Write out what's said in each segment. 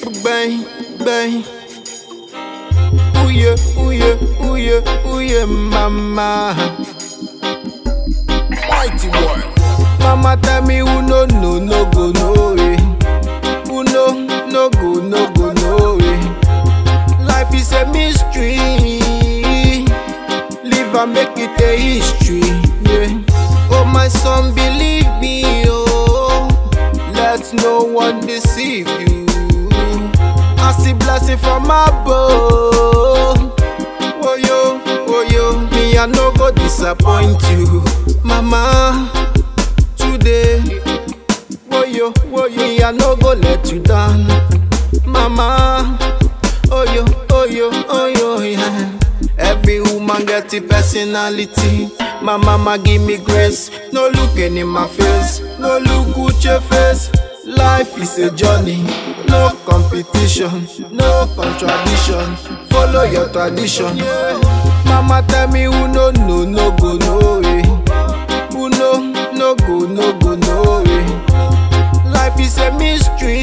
bang, bang. Ooh yeah, ooh yeah, ooh yeah, ooh yeah, mama. Mighty boy. Mama tell me who no no no go no way. Who no no go no go no way. Life is a mystery. Live and make it a history. Yeah. Oh my son, believe me, oh. Let no one deceive you. I see blessing from above. Oh yo, oh yo, me I no go disappoint you, mama. Today, oh yo, oh yo, me I no go let you down, mama. Oh yo, oh yo, oh yo, yeah. Every woman get a personality. My mama give me grace. No looking in my face, no look at your face. Life is a journey, no competition, no contradiction. Follow your tradition. Mama tell me who no no no go no way. Who no no go no go no way. Life is a mystery.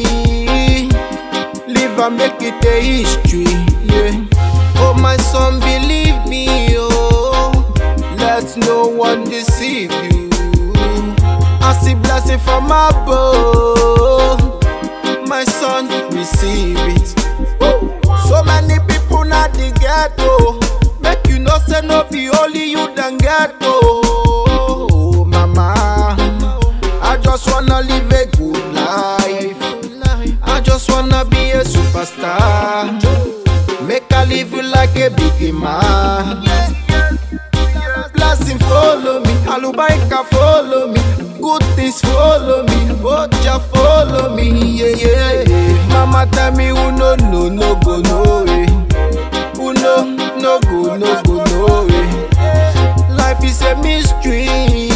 Live and make it a history. Yeah. Oh my son, believe me, oh. Let no one deceive you. I see blessing from above. My son, receive it. Woo. So many people not the ghetto. Make you know say no be only you then ghetto. Oh, mama, I just wanna live a good life. I just wanna be a superstar. Make I live you like a big man. Blessing follow me, Alubaika follow me, good things follow me, Oja follow me, yeah, yeah, yeah. Mama tell me who no no no go no way, who no no go no go no way. Life is a mystery,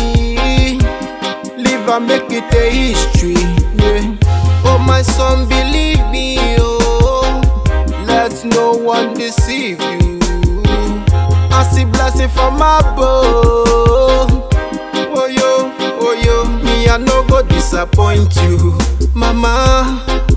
live and make it a history, yeah. Oh my son, believe me, oh, let no one deceive you. I see blessing from above. Oh yo, oh yo, me I no go disappoint you, mama.